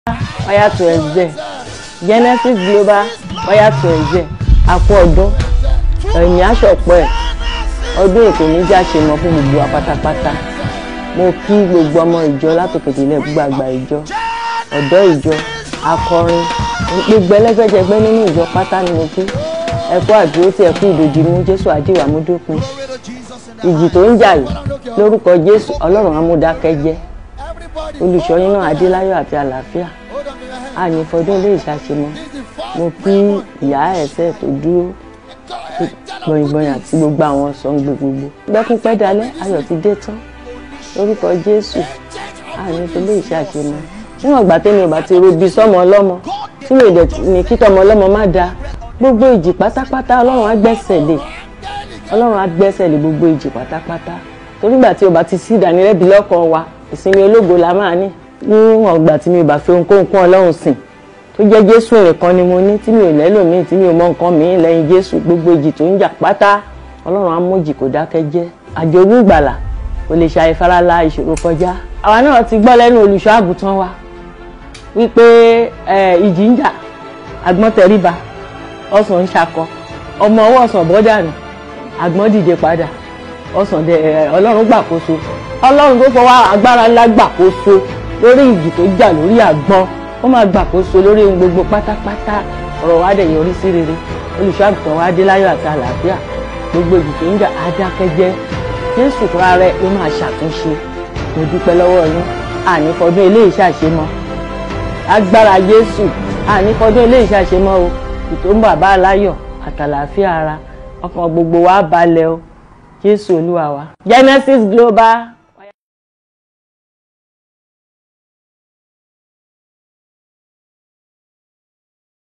fire to ẹ̀zẹ̀ Genesis Global fire to ẹ̀zẹ̀ àpò ọdún ẹ̀yìn aṣọ̀pọ̀ ẹ̀ ọdún èkó níjà ṣe mọ́ fún gbogbo wa pátápátá mo kí gbogbo ọmọ ìjọ látòkèdè ilẹ̀ gbogbo àgbà ìjọ ọ̀dọ́ ìjọ akọrin gbogbo ẹlẹ́gbẹ́jẹgbẹ́ nínú ìjọ pátá ni mo kí ẹ kú àdúró tí ẹ kú ìdòjì mú Jésù àdìwà mú dópin ìjì tó ń jà yìí lórúkọ Jésù Ọlọ́run amúdákẹ́jẹ́ olùṣọ́ yín náà adéláyọ̀ àti àlàáfíà àní fọdún ilé ìṣàṣemọ́ mo kí ìyá ẹ̀sẹ̀ tó dúró gbọ̀nyìngbọ̀nyìn àti gbogbo àwọn sọ̀ǹgbè gbogbo gbẹ́kún pẹ́ dalẹ́ ayọ̀ ti dé tán lórúkọ Jésù àní ilé ìṣàṣemọ́ níwọ̀n ìgbà tẹ́mi ò bá ti robi sọ́mọ ọlọ́mọ tí mi ò dẹ̀ ní kí tọmọ ọlọ́mọ má da gbogbo ìjì pátápátá Ọlọ́run á gbẹ́sẹ̀ lé Ọlọ́run á gbẹ́sẹ̀ lé gbogbo ìjì pátápátá torí ìgbà tí o bá ti sí ìdánilẹ́bi lọ́kàn wa ìsinmi ológo la máa ní níwọ̀n ìgbà tí mi ò bá fi ohunkóhun kún Ọlọ́run sìn tó jẹ́ Jésù nìkan ni mo ní tí mi ò lẹ́lòmíì tí mi ò mọ nǹkan mìíràn lẹ́yìn Jésù gbogbo ìjì tó ń jà pátá Ọlọ́run á mójì kó dákẹ́ jẹ́ àjogún ìgbàlà kò lè ṣàì farala ìṣòro kọjá àwa náà ti gbọ́ lẹ́nu olùṣọ́ àgùntàn wa wípé ìjì ń jà àgbọ̀n tẹríba ọ̀sán ń ṣakọ ọmọ ọwọ́ ọ̀sán bọ́dà nù àgbọ̀n dìde padà ọ̀sán ọlọ́run gbàkóso ọlọ́run tó fọwọ́ agbára ńlá gbàkóso lórí ìjì tó jà lórí àgbọ̀n ó máa gbàkóso lórí ohun gbogbo pátápátá ọ̀rọ̀ wa dẹ̀ yọrí sí rere olùṣọ́ àgùntàn wa dé láyọ̀ àti àlàáfíà gbogbo ìjì tó ń jà adákẹ́jẹ́ jésù fúnra rẹ̀ ló máa ṣàtúnṣe mo dúpẹ́ lọ́wọ́ yín àní fọdún eléyìí ṣàṣemọ́ agbára jésù àní fọdún eléyìí ṣàṣemọ́ o ìtò ń bàbá aláyọ̀ àtàlàáfíà ara ọkàn gbogbo wa balẹ̀ o jésù olúwa wa Genesis Global